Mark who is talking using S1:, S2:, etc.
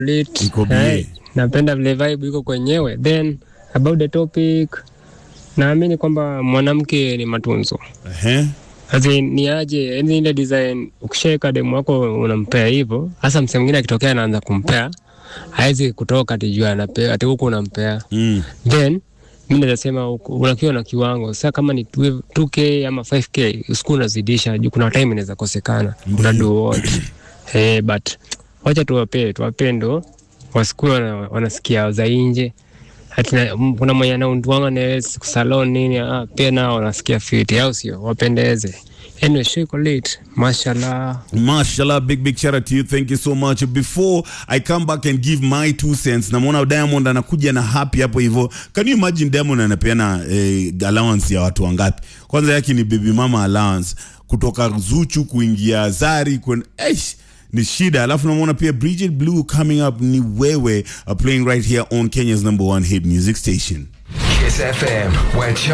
S1: lit.
S2: Iko bie.
S1: Hey, napenda vile vibe iko kwenyewe. Then about the topic, naamini kwamba mwanamke ni matunzo.
S2: Ehe.
S1: Ati ni aje, yani ile design ukishaweka demu wako unampea hivyo, hasa msee mwingine akitokea anaanza kumpea, hawezi kutoka ati juu anapea ati huku unampea.
S2: Mm.
S1: Then mi naweza sema uko- unakiwa na kiwango sasa, kama ni 12 2k ama 5k usiku unazidisha juu kuna time inaweza kosekana, una do what eh, but wacha tuwapee tuwapee ndo wasikuwe wana, wanasikia za nje ati na- m- kuna mwenye anaunduanga na siku salon nini, ah, pia nao wanasikia fiti, au sio? Wapendeze. Anyway, show iko lit, mashallah.
S2: Mashallah, big big shout out to you. Thank you so much. Before I come back and give my two cents, namwona Diamond anakuja na happy hapo hivyo. Can you imagine Diamond anapeana eh, allowance ya watu wangapi? Kwanza yake ni baby mama allowance kutoka Zuchu kuingia Zari kwen eish ni shida. Alafu namwona pia Bridget Blue coming up ni wewe uh, playing right here on Kenya's number one hit music station.
S3: Kiss FM, where